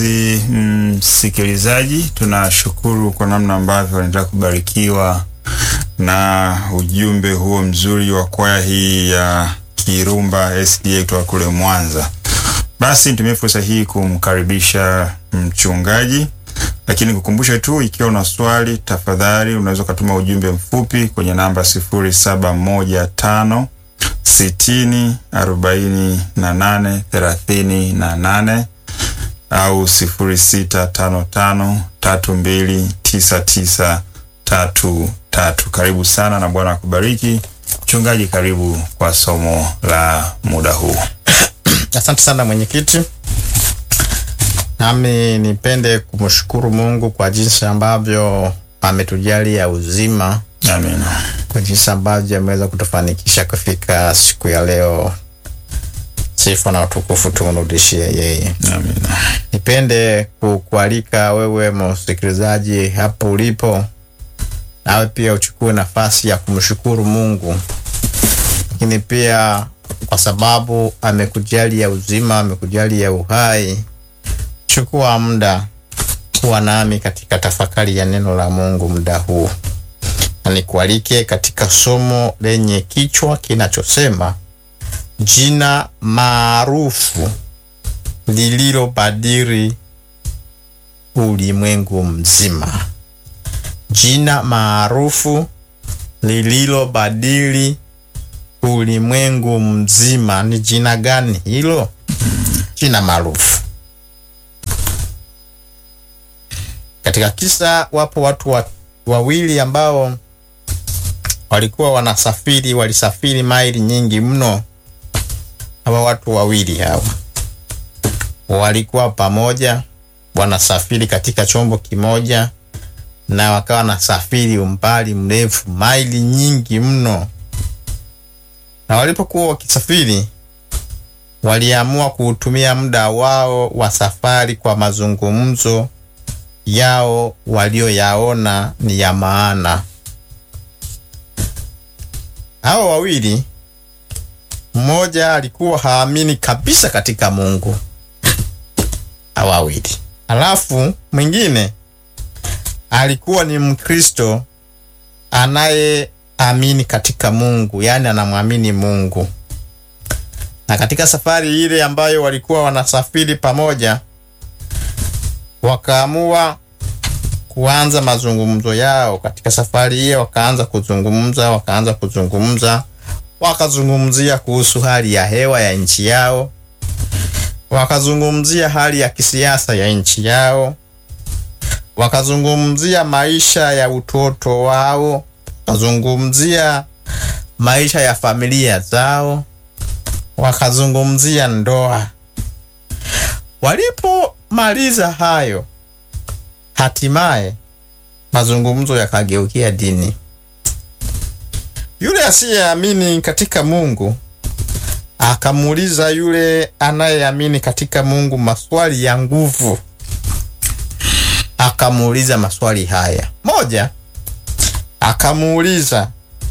mpenzi msikilizaji, mm, tunashukuru kwa namna ambavyo unaendelea kubarikiwa na ujumbe huo mzuri wa kwaya hii ya Kirumba SDA kutoka kule Mwanza. Basi nitumie fursa hii kumkaribisha mchungaji, lakini kukumbusha tu, ikiwa una swali, tafadhali unaweza ukatuma ujumbe mfupi kwenye namba sifuri saba moja tano sitini arobaini na nane thelathini na nane au sifuri sita tano tano tatu mbili tisa tisa tatu tatu. Karibu sana na Bwana akubariki. Mchungaji, karibu kwa somo la muda huu. Asante sana mwenyekiti, nami nipende kumshukuru Mungu kwa jinsi ambavyo ametujalia uzima, Amina. kwa jinsi ambavyo ameweza kutufanikisha kufika siku ya leo. Sifa na utukufu tumrudishie yeye. Amina. Nipende kukualika wewe msikilizaji hapo ulipo, nawe pia uchukue nafasi ya kumshukuru Mungu, lakini pia kwa sababu amekujalia uzima, amekujalia uhai, chukua muda kuwa nami katika tafakari ya neno la Mungu muda huu, na nikualike katika somo lenye kichwa kinachosema jina maarufu lililobadili ulimwengu mzima. Jina maarufu lililobadili ulimwengu mzima. Ni jina gani hilo? Jina maarufu. Katika kisa, wapo watu wa, wawili ambao walikuwa wanasafiri, walisafiri maili nyingi mno. Hawa watu wawili hawa walikuwa pamoja wanasafiri katika chombo kimoja, na wakawa wanasafiri umbali mrefu, maili nyingi mno. Na walipokuwa wakisafiri, waliamua kuutumia muda wao wa safari kwa mazungumzo yao walioyaona ni ya maana. Hao wawili, mmoja alikuwa haamini kabisa katika Mungu wawili alafu mwingine alikuwa ni Mkristo anayeamini katika Mungu, yaani anamwamini Mungu. Na katika safari ile ambayo walikuwa wanasafiri pamoja, wakaamua kuanza mazungumzo yao. Katika safari hiyo wakaanza kuzungumza, wakaanza kuzungumza, wakazungumzia kuhusu hali ya hewa ya nchi yao wakazungumzia hali ya kisiasa ya nchi yao, wakazungumzia maisha ya utoto wao, wakazungumzia maisha ya familia zao, wakazungumzia ndoa. Walipomaliza hayo, hatimaye mazungumzo yakageukia dini. Yule asiyeamini katika Mungu akamuuliza yule anayeamini katika Mungu maswali ya nguvu. Akamuuliza maswali haya. Moja, akamuuliza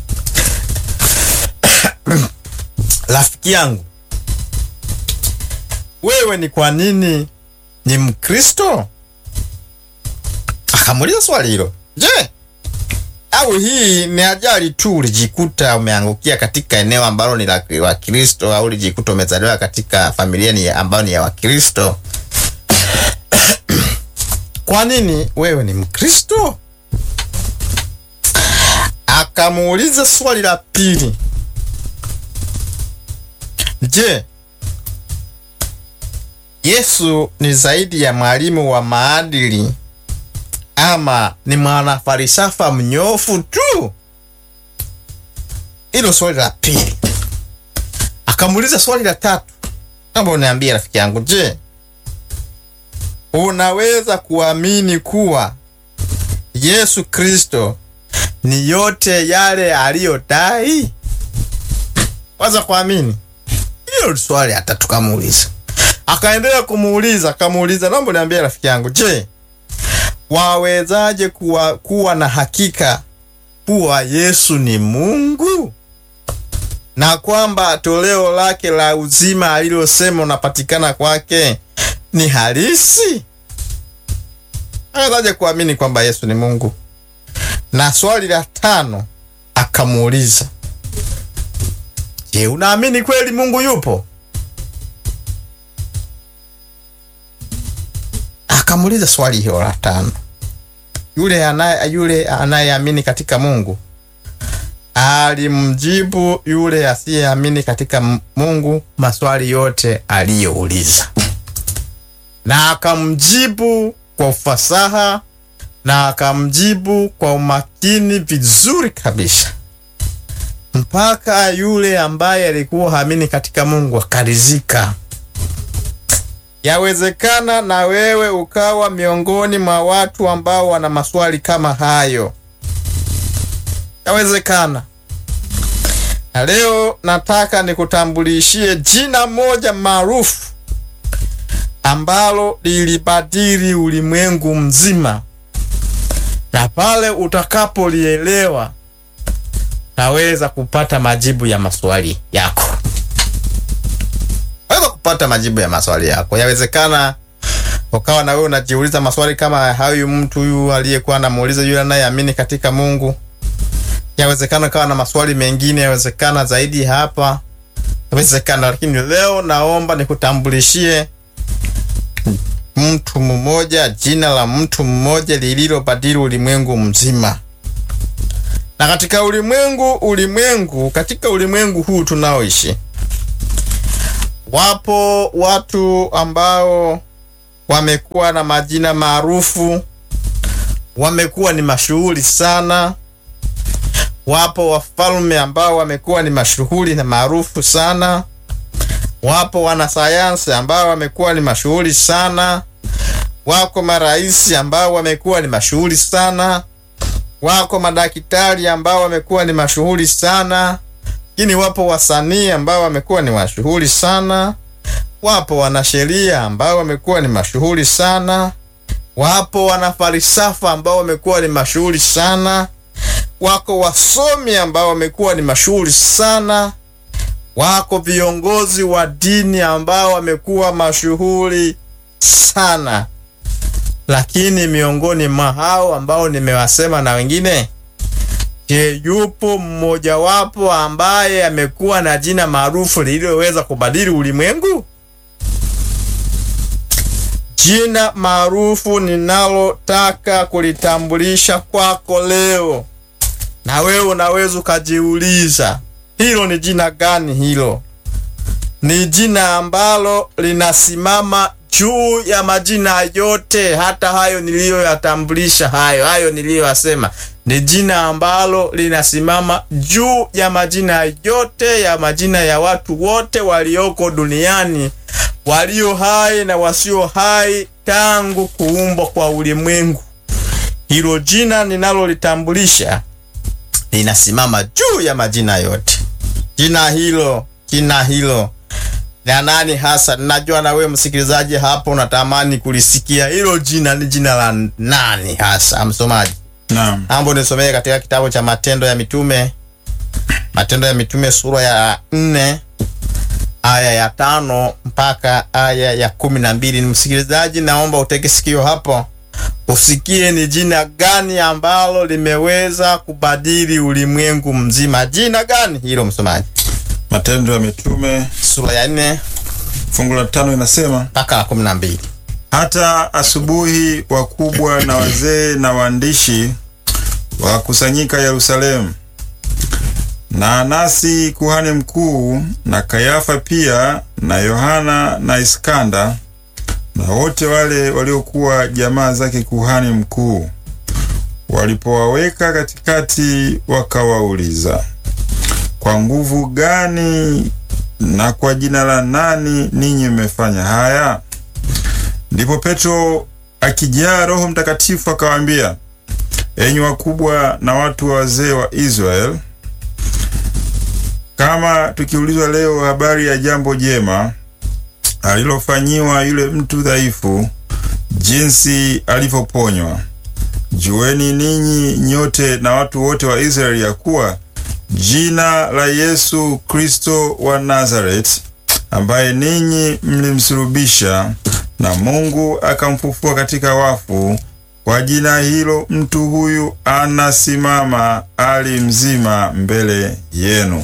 rafiki yangu, wewe ni kwa nini ni Mkristo? Akamuuliza swali hilo. Je, au hii ni ajali tu, ulijikuta umeangukia katika eneo ambalo ni la Wakristo, au ulijikuta umezaliwa katika familia ni ambayo ni ya Wakristo? Kwa nini wewe ni Mkristo? Akamuuliza swali la pili, je, Yesu ni zaidi ya mwalimu wa maadili ama ni mwanafalsafa mnyofu tu? Hilo swali la pili. Akamuuliza swali la tatu, naomba uniambie rafiki yangu, je, unaweza kuamini kuwa Yesu Kristo ni yote yale aliyodai? Waza kuamini hilo swali hata tukamuuliza. Akaendelea kumuuliza, akamuuliza, naomba niambie rafiki yangu, je, wawezaje kuwa, kuwa na hakika kuwa Yesu ni Mungu na kwamba toleo lake la uzima alilosema unapatikana kwake ni halisi? Anawezaje kuamini kwamba Yesu ni Mungu? Na swali la tano akamuuliza, je, unaamini kweli Mungu yupo? Akamuuliza swali hilo la tano. Yule anaye yule anayeamini katika Mungu alimjibu yule asiyeamini katika Mungu maswali yote aliyouliza, na akamjibu kwa ufasaha na akamjibu kwa umakini vizuri kabisa, mpaka yule ambaye alikuwa haamini katika Mungu akaridhika. Yawezekana na wewe ukawa miongoni mwa watu ambao wana maswali kama hayo. Yawezekana. Na leo nataka nikutambulishie jina moja maarufu ambalo lilibadili ulimwengu mzima, na pale utakapolielewa naweza kupata majibu ya maswali yako weza kupata majibu ya maswali yako. Yawezekana ukawa na wewe unajiuliza maswali kama hayo mtu huyu aliyekuwa anamuuliza yule anayeamini katika Mungu. Yawezekana ukawa na maswali mengine, yawezekana zaidi hapa, yawezekana. Lakini leo naomba nikutambulishie mtu mmoja, jina la mtu mmoja lililobadili ulimwengu mzima. Na katika ulimwengu ulimwengu, katika ulimwengu huu tunaoishi Wapo watu ambao wamekuwa na majina maarufu, wamekuwa ni mashuhuri sana. Wapo wafalme ambao wamekuwa ni mashuhuri na maarufu sana. Wapo wanasayansi ambao wamekuwa ni mashuhuri sana. Wako marais ambao wamekuwa ni mashuhuri sana. Wako madaktari ambao wamekuwa ni mashuhuri sana lakini wapo wasanii ambao wamekuwa ni mashuhuri sana. Wapo wanasheria ambao wamekuwa ni mashuhuri sana. Wapo wanafalsafa ambao wamekuwa ni mashuhuri sana. Wako wasomi ambao wamekuwa ni mashuhuri sana. Wako viongozi wa dini ambao wamekuwa mashuhuri sana. Lakini miongoni mwa hao ambao nimewasema na wengine Je, yupo mmojawapo ambaye amekuwa na jina maarufu lililoweza kubadili ulimwengu? Jina maarufu ninalotaka kulitambulisha kwako leo, na wewe unaweza ukajiuliza hilo ni jina gani? Hilo ni jina ambalo linasimama juu ya majina yote, hata hayo niliyoyatambulisha, hayo hayo niliyoyasema ni jina ambalo linasimama juu ya majina yote ya majina ya watu wote walioko duniani, walio hai na wasio hai, tangu kuumbwa kwa ulimwengu. Hilo jina ninalolitambulisha linasimama juu ya majina yote. Jina hilo, jina hilo na nani hasa? Najua na wewe msikilizaji hapo unatamani kulisikia hilo jina. Ni jina la nani hasa, msomaji? Naam. Ambo nisomee katika kitabu cha Matendo ya Mitume, Matendo ya Mitume sura ya nne aya ya tano mpaka aya ya kumi na mbili. Ni msikilizaji, naomba uteke sikio hapo usikie ni jina gani ambalo limeweza kubadili ulimwengu mzima. Jina gani hilo, msomaji? Matendo ya Mitume Sura ya nne fungu la tano inasema mpaka la kumi na mbili. hata asubuhi wakubwa na wazee na waandishi wakusanyika Yerusalemu, na Anasi kuhani mkuu na Kayafa pia na Yohana na Iskanda na wote wale waliokuwa jamaa zake kuhani mkuu, walipowaweka katikati, wakawauliza kwa nguvu gani na kwa jina la nani ninyi mmefanya haya? Ndipo Petro akijaa Roho Mtakatifu akawaambia, enyi wakubwa na watu wa wazee wa Israeli, kama tukiulizwa leo habari ya jambo jema alilofanyiwa yule mtu dhaifu, jinsi alivyoponywa, jueni ninyi nyote na watu wote wa Israeli ya kuwa jina la Yesu Kristo wa Nazareti, ambaye ninyi mlimsulubisha na Mungu akamfufua katika wafu, kwa jina hilo mtu huyu anasimama ali mzima mbele yenu.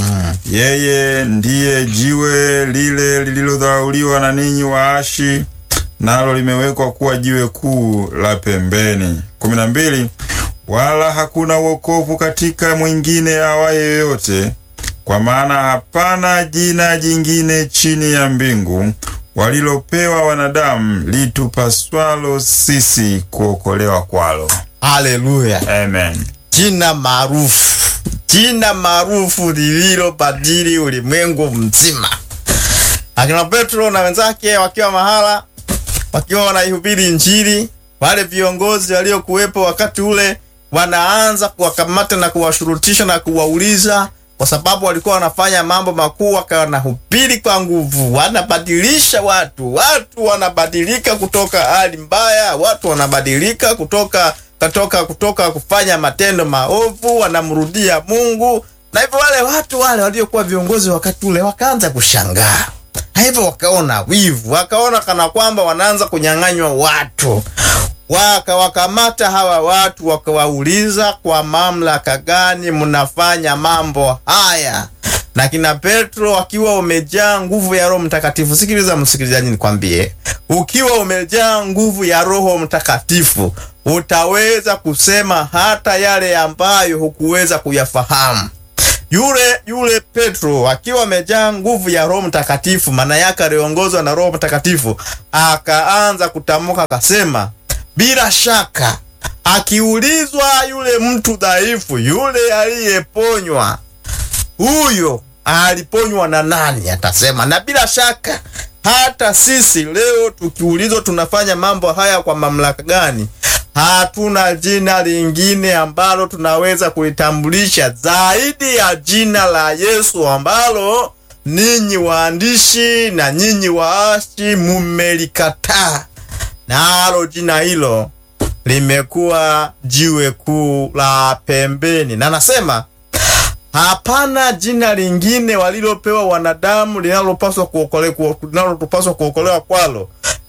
Yeye ndiye jiwe lile lililodharauliwa na ninyi waashi, nalo limewekwa kuwa jiwe kuu la pembeni. kumi na mbili. Wala hakuna wokovu katika mwingine awaye yoyote, kwa maana hapana jina jingine chini ya mbingu walilopewa wanadamu litupaswalo sisi kuokolewa kwalo. Haleluya! Amen. Jina maarufu, jina maarufu lililobadili ulimwengu mzima. Akina Petro na wenzake wakiwa mahala, wakiwa wanaihubiri Injili, wale viongozi waliokuwepo wakati ule wanaanza kuwakamata na kuwashurutisha na kuwauliza, kwa sababu walikuwa wanafanya mambo makuu, wakawa wanahubiri kwa nguvu, wanabadilisha watu, watu wanabadilika kutoka hali mbaya, watu wanabadilika kutoka kutoka kutoka kufanya matendo maovu, wanamrudia Mungu. Na hivyo wale watu wale waliokuwa viongozi wakati ule wakaanza kushangaa, na hivyo wakaona wivu, wakaona kana kwamba wanaanza kunyang'anywa watu wakawakamata hawa watu wakawauliza, kwa mamlaka gani mnafanya mambo haya? Na kina Petro akiwa umejaa nguvu ya Roho Mtakatifu. Sikiliza msikilizaji, nikwambie, ukiwa umejaa nguvu ya Roho Mtakatifu utaweza kusema hata yale ambayo hukuweza kuyafahamu. Yule yule Petro akiwa amejaa nguvu ya Roho Mtakatifu, maana yake aliongozwa na Roho Mtakatifu, akaanza kutamka akasema bila shaka akiulizwa yule mtu dhaifu, yule aliyeponywa, huyo aliponywa na nani? Atasema na bila shaka hata sisi leo tukiulizwa tunafanya mambo haya kwa mamlaka gani, hatuna jina lingine ambalo tunaweza kulitambulisha zaidi ya jina la Yesu ambalo ninyi waandishi na nyinyi waashi mumelikataa nalo jina hilo limekuwa jiwe kuu la pembeni, na nasema hapana jina lingine walilopewa wanadamu linalopaswa kuokolewa linalotupaswa kuokolewa kwalo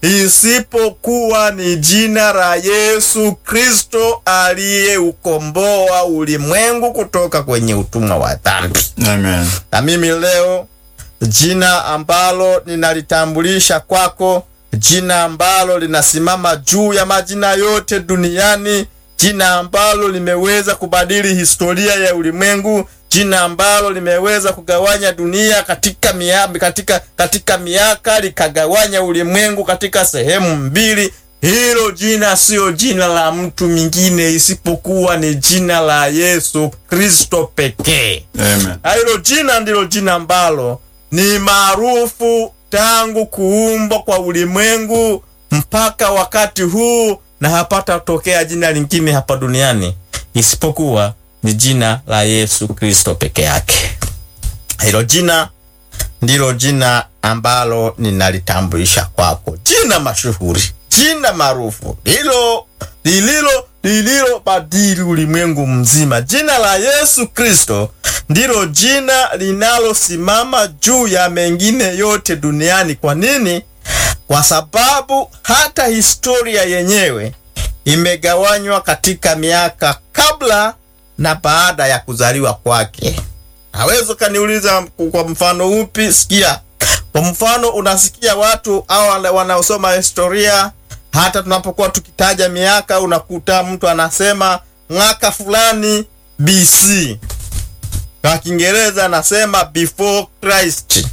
isipokuwa ni jina la Yesu Kristo aliyeukomboa ulimwengu kutoka kwenye utumwa wa dhambi. Amen. Na mimi leo jina ambalo ninalitambulisha kwako jina ambalo linasimama juu ya majina yote duniani, jina ambalo limeweza kubadili historia ya ulimwengu, jina ambalo limeweza kugawanya dunia katika miaka, katika, katika miaka likagawanya ulimwengu katika sehemu mbili. Hilo jina siyo jina la mtu mwingine isipokuwa ni jina la Yesu Kristo pekee. Amen. Na hilo jina ndilo jina ambalo ni maarufu tangu kuumbwa kwa ulimwengu mpaka wakati huu, na hapata tokea jina lingine hapa duniani isipokuwa ni jina la Yesu Kristo peke yake. Hilo jina ndilo jina ambalo ninalitambulisha kwako, jina mashuhuri, jina maarufu lilo lililo lililo badili ulimwengu mzima. Jina la Yesu Kristo ndilo jina linalosimama juu ya mengine yote duniani. Kwa nini? Kwa sababu hata historia yenyewe imegawanywa katika miaka kabla na baada ya kuzaliwa kwake. Hawezi ukaniuliza kwa mfano upi? Sikia, kwa mfano unasikia watu au wanaosoma historia hata tunapokuwa tukitaja miaka unakuta mtu anasema mwaka fulani BC, kwa Kiingereza anasema before Christ,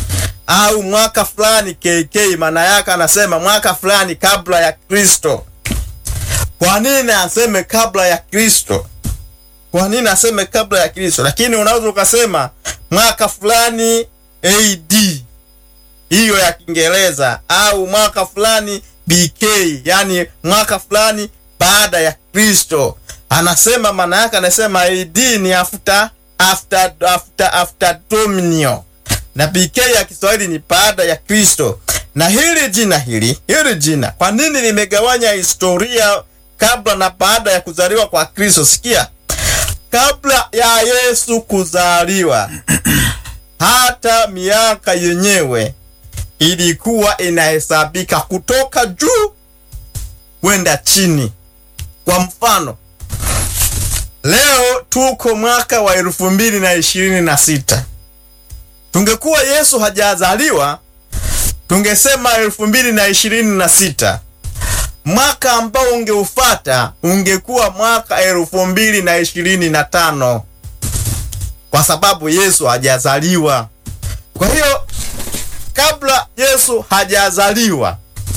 au mwaka fulani KK, maana yake anasema mwaka fulani kabla ya Kristo. Kwa nini aseme kabla ya Kristo? Kwa nini aseme kabla ya Kristo? Lakini unaweza ukasema mwaka fulani AD, hiyo ya Kiingereza, au mwaka fulani BK, yani mwaka fulani baada ya Kristo. Anasema maana yake, anasema AD ni after after after after Dominion, na BK ya Kiswahili ni baada ya Kristo. Na hili jina hili hili jina, kwa nini limegawanya historia kabla na baada ya kuzaliwa kwa Kristo? Sikia, kabla ya Yesu kuzaliwa hata miaka yenyewe ilikuwa inahesabika kutoka juu kwenda chini. Kwa mfano, leo tuko mwaka wa elfu mbili na ishirini na sita. Tungekuwa Yesu hajazaliwa, tungesema elfu mbili na ishirini na sita. Mwaka ambao ungeufata ungekuwa mwaka elfu mbili na ishirini na tano kwa sababu Yesu hajazaliwa. Kwa hiyo kabla Yesu hajazaliwa,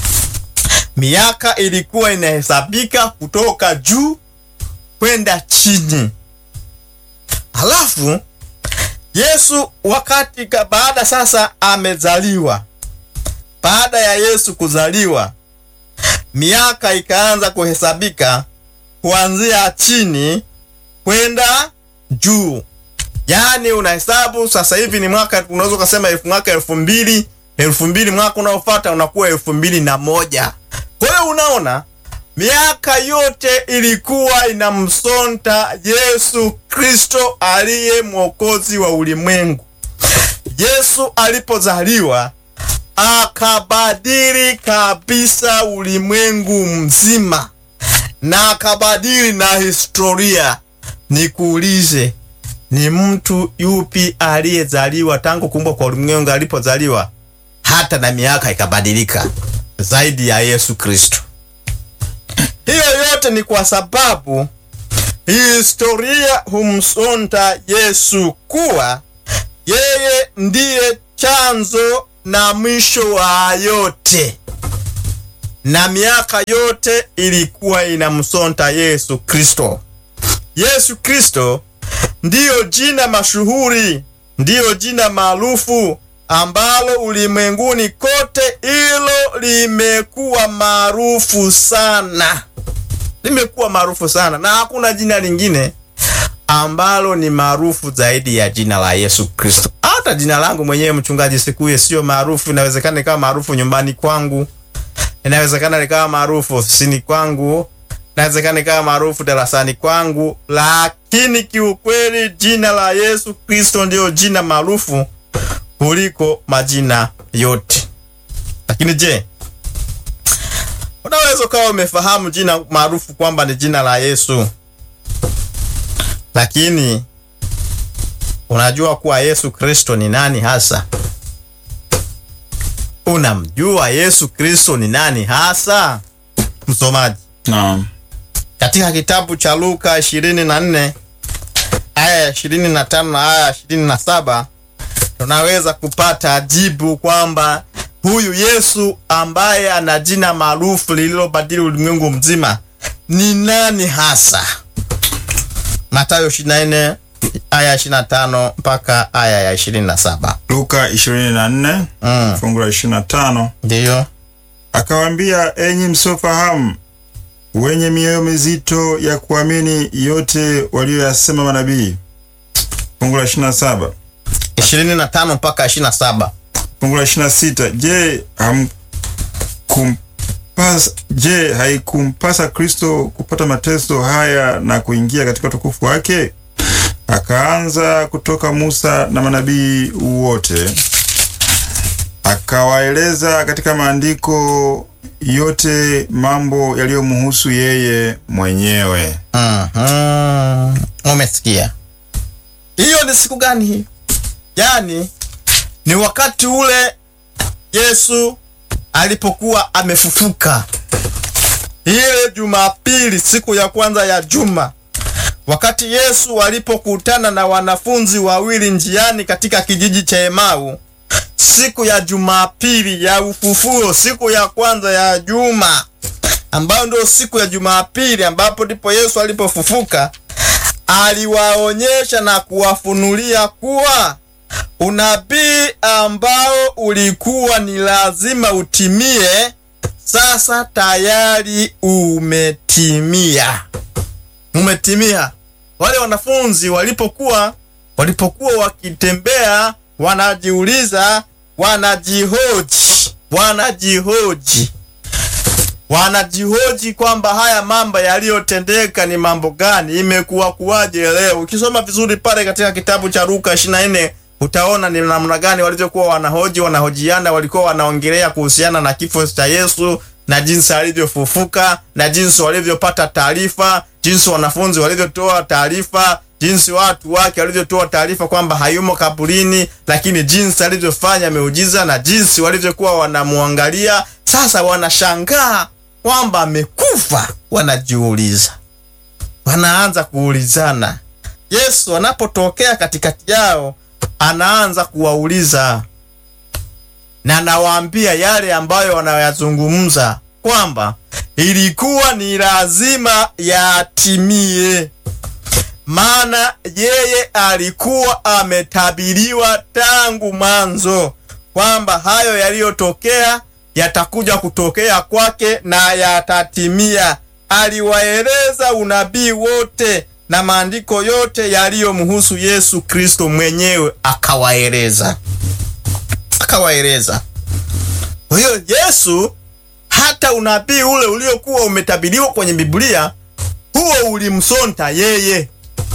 miaka ilikuwa inahesabika kutoka juu kwenda chini. Halafu Yesu wakati ka baada sasa amezaliwa, baada ya Yesu kuzaliwa, miaka ikaanza kuhesabika kuanzia chini kwenda juu. Yaani unahesabu sasa hivi ni mwaka, unaweza ukasema elfu mwaka elfu mbili elfu mbili mwaka unaofuata unakuwa elfu mbili na moja. Kwa hiyo unaona miaka yote ilikuwa inamsonta Yesu Kristo aliye mwokozi wa ulimwengu. Yesu alipozaliwa akabadili kabisa ulimwengu mzima na akabadili na historia. Nikuulize, ni mtu yupi aliyezaliwa tangu kuumbwa kwa ulimwengu alipozaliwa hata na miaka ikabadilika zaidi ya Yesu Kristo? Hiyo yote ni kwa sababu historia humsonta Yesu kuwa yeye ndiye chanzo na mwisho wa yote, na miaka yote ilikuwa inamsonta Yesu Kristo. Yesu Kristo ndiyo jina mashuhuri, ndiyo jina maarufu ambalo ulimwenguni kote hilo limekuwa maarufu sana, limekuwa maarufu sana, na hakuna jina lingine ambalo ni maarufu zaidi ya jina la Yesu Kristo. Hata jina langu mwenyewe mchungaji Sikuye sio maarufu. Inawezekana likawa maarufu nyumbani kwangu, inawezekana likawa maarufu ofisini kwangu, inawezekana likawa maarufu darasani kwangu, lakini kiukweli jina la Yesu Kristo ndiyo jina maarufu kuliko majina yote. Lakini je, unaweza ukawa umefahamu jina maarufu kwamba ni jina la Yesu, lakini unajua kuwa Yesu Kristo ni nani hasa? Unamjua Yesu Kristo ni nani hasa, msomaji? Naam. Katika kitabu cha Luka 24 aya ya 25 na aya ya 27 tunaweza kupata jibu kwamba huyu Yesu ambaye ana jina maarufu lililobadili ulimwengu mzima ni nani hasa. Mathayo 24 aya 25 mpaka aya ya 27. Luka 24 Mm, fungu la 25, ndiyo. akawaambia, enyi msiofahamu, wenye mioyo mizito ya kuamini yote walioyasema manabii. Fungu la 27 25 mpaka 27. fungu la 26, je, hamkumpasa je, haikumpasa Kristo kupata mateso haya na kuingia katika utukufu wake? Akaanza kutoka Musa na manabii wote, akawaeleza katika maandiko yote mambo yaliyomhusu yeye mwenyewe. Mhm. Umesikia? Hiyo ni siku gani hii? Yaani ni wakati ule Yesu alipokuwa amefufuka, ile Jumapili, siku ya kwanza ya juma, wakati Yesu alipokutana na wanafunzi wawili njiani katika kijiji cha Emau, siku ya Jumapili ya ufufuo, siku ya kwanza ya juma, ambayo ndio siku ya Jumapili ambapo ndipo Yesu alipofufuka, aliwaonyesha na kuwafunulia kuwa unabii ambao ulikuwa ni lazima utimie, sasa tayari umetimia, umetimia. Wale wanafunzi walipokuwa walipokuwa wakitembea, wanajiuliza, wanajihoji, wanajihoji wanajihoji kwamba haya mambo yaliyotendeka ni mambo gani, imekuwa kuwaje leo. Ukisoma vizuri pale katika kitabu cha Luka 24 utaona ni namna gani walivyokuwa wanahoji, wanahojiana, walikuwa wanaongelea kuhusiana na kifo cha Yesu na jinsi alivyofufuka na jinsi walivyopata taarifa, jinsi wanafunzi walivyotoa taarifa, jinsi watu wake walivyotoa taarifa kwamba hayumo kaburini, lakini jinsi alivyofanya miujiza na jinsi walivyokuwa wanamwangalia. Sasa wanashangaa kwamba amekufa, wanajiuliza, wanaanza kuulizana. Yesu anapotokea katikati yao, anaanza kuwauliza na anawaambia yale ambayo wanayazungumza kwamba ilikuwa ni lazima yatimie, maana yeye alikuwa ametabiriwa tangu mwanzo kwamba hayo yaliyotokea yatakuja kutokea kwake na yatatimia. Aliwaeleza unabii wote na maandiko yote yaliyomhusu Yesu Kristo mwenyewe, akawaeleza akawaeleza. Kwa hiyo Yesu, hata unabii ule uliokuwa umetabiriwa kwenye Biblia, huo ulimsonta yeye.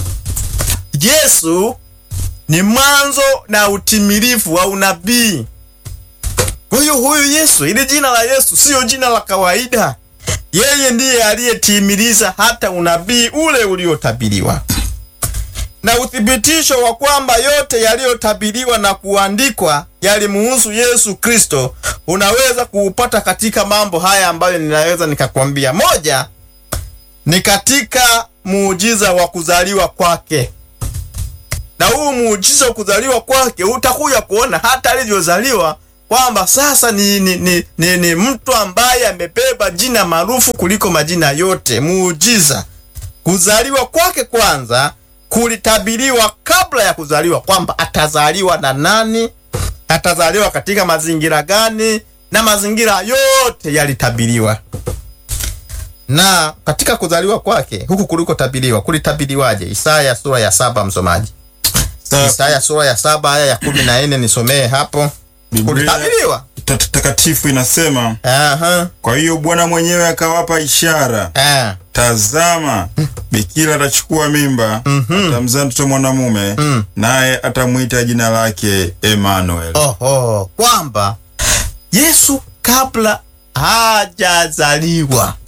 Yesu ni mwanzo na utimilifu wa unabii. Kwa hiyo huyu Yesu, ili jina la Yesu siyo jina la kawaida. Yeye ndiye aliyetimiliza hata unabii ule uliotabiriwa na uthibitisho wa kwamba yote yaliyotabiriwa na kuandikwa yalimuhusu Yesu Kristo unaweza kuupata katika mambo haya ambayo ninaweza nikakwambia. Moja ni katika muujiza wa kuzaliwa kwake, na huu muujiza wa kuzaliwa kwake utakuja kuona hata alivyozaliwa kwamba sasa ni, ni, ni, ni, ni mtu ambaye amebeba jina maarufu kuliko majina yote. Muujiza kuzaliwa kwake kwanza kulitabiriwa kabla ya kuzaliwa kwamba atazaliwa na nani, atazaliwa katika mazingira gani, na mazingira yote yalitabiriwa. Na katika kuzaliwa kwake huku kulikotabiriwa, kulitabiriwaje? Isaya sura ya saba, msomaji. Isaya sura ya saba aya ya kumi na nne nisomee hapo. Biblia Kulitabiriwa. ta- takatifu inasema, Aha. kwa hiyo Bwana mwenyewe akawapa ishara, Ah. tazama, bikira atachukua mimba, atamzaa mtoto mwanamume, naye atamwita jina lake Emmanuel. Oho, kwamba Yesu kabla hajazaliwa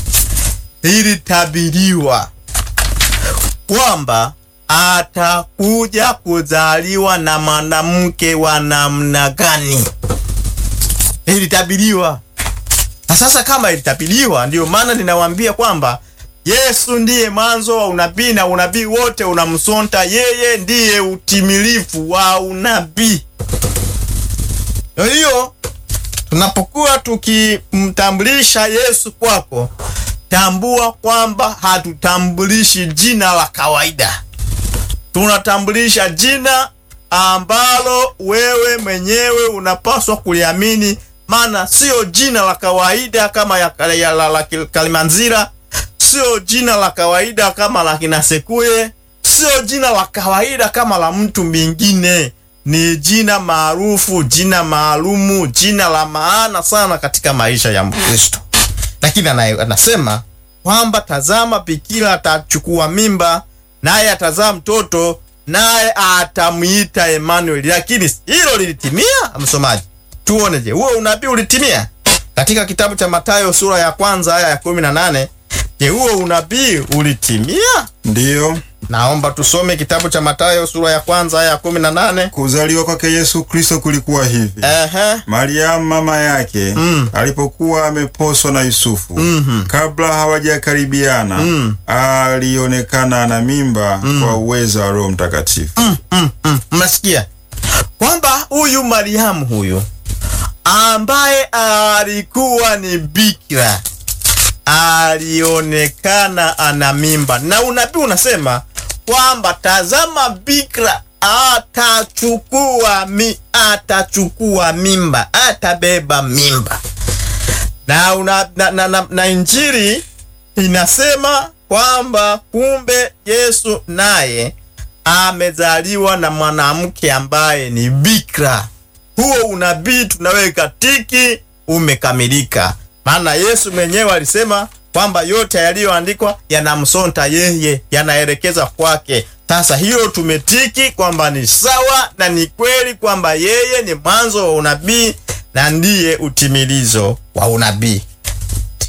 ilitabiriwa kwamba atakuja kuzaliwa na mwanamke wa namna gani. Ilitabiriwa. Na sasa kama ilitabiriwa, ndiyo maana ninawaambia kwamba Yesu ndiye mwanzo wa unabii na unabii wote unamsonta yeye, ndiye utimilifu wa unabii. Kwa hiyo tunapokuwa tukimtambulisha Yesu kwako, tambua kwamba hatutambulishi jina la kawaida, tunatambulisha jina ambalo wewe mwenyewe unapaswa kuliamini, maana sio jina la kawaida kama ya, ya, la, la Kalimanzira, sio jina la kawaida kama la kina Sekuye, sio jina la kawaida kama la mtu mwingine. Ni jina maarufu, jina maalumu, jina la maana sana katika maisha ya Mkristo. Lakini ana- anasema kwamba tazama, bikira atachukua mimba, naye atazaa mtoto, naye atamwita Emmanuel. Lakini hilo lilitimia, msomaji? Tuone, je, huo unabii ulitimia katika kitabu cha Mathayo sura ya kwanza aya ya kumi na nane? Je, huo unabii ulitimia? Ndiyo, Naomba tusome kitabu cha Mathayo sura ya kwanza aya ya kumi na nane. kuzaliwa kwake Yesu Kristo kulikuwa hivi. Ehe. Mariamu mama yake alipokuwa ameposwa na Yusufu, kabla hawajakaribiana, alionekana ana mimba kwa uwezo wa Roho Mtakatifu. Mm, mnasikia kwamba huyu Mariamu huyu ambaye alikuwa ni bikira alionekana ana mimba, na unabii unasema kwamba tazama, bikira atachukua mi, atachukua mimba, atabeba mimba na, una, na, na, na, na Injili inasema kwamba kumbe Yesu naye amezaliwa na mwanamke ambaye ni bikira. Huo unabii tunaweka tiki, umekamilika. Maana Yesu mwenyewe alisema kwamba yote yaliyoandikwa yanamsonta yeye, yanaelekeza kwake. Sasa hilo tumetiki kwamba ni sawa na ni kweli kwamba yeye ni mwanzo wa unabii na ndiye utimilizo wa unabii.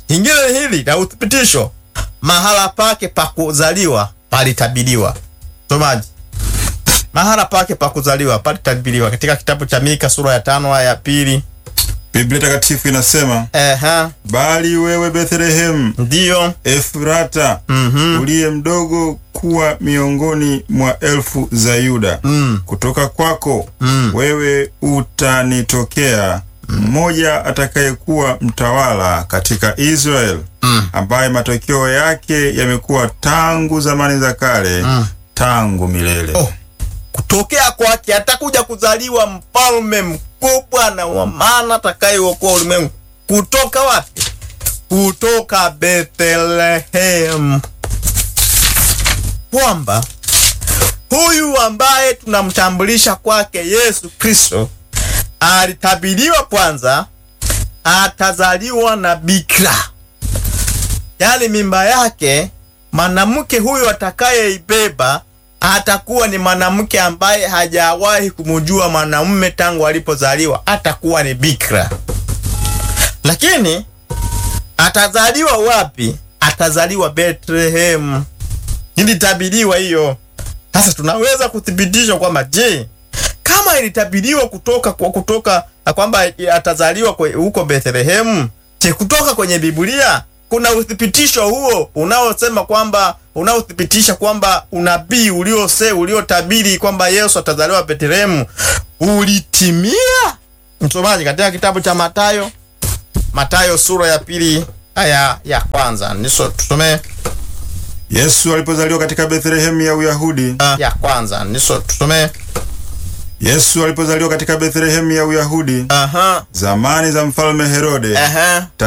Ingine hili la uthibitisho, mahala pake pa kuzaliwa palitabiriwa. Somaji, mahala pake pa kuzaliwa palitabiriwa katika kitabu cha Mika sura ya tano aya ya pili. Biblia Takatifu inasema Ehe, bali wewe Bethlehemu ndiyo Efrata Mhm. uliye mdogo kuwa miongoni mwa elfu za Yuda, Mm. kutoka kwako Mm. wewe utanitokea mmoja atakayekuwa mtawala katika Israel, Mm. ambaye matokeo yake yamekuwa tangu zamani za kale, tangu milele. Oh. kutokea kwake atakuja kuzaliwa mfalme mkubwa na wa maana atakayeokoa ulimwengu. Kutoka wapi? Kutoka Bethlehem, kwamba huyu ambaye tunamtambulisha kwake Yesu Kristo alitabiriwa kwanza, atazaliwa na bikira, yaani mimba yake mwanamke huyu atakayeibeba atakuwa ni mwanamke ambaye hajawahi kumjua mwanamume tangu alipozaliwa, atakuwa ni bikira. Lakini atazaliwa wapi? Atazaliwa Bethlehem. Ilitabiriwa hiyo. Sasa tunaweza kuthibitisha kwamba je, kama ilitabiriwa kutoka kwa kutoka na kwamba atazaliwa kwe- huko Bethlehemu, je, kutoka kwenye Biblia kuna uthibitisho huo unaosema kwamba unaothibitisha kwamba unabii uliose uliotabiri kwamba Yesu atazaliwa Bethlehemu ulitimia? Msomaji, katika kitabu cha Mathayo, Mathayo sura ya pili aya ya kwanza niso tusomee Yesu alipozaliwa katika Bethlehemu ya Uyahudi, ya kwanza niso tusomee. Yesu alipozaliwa katika Bethlehemu ya Uyahudi, Aha, zamani za mfalme Herode, aha.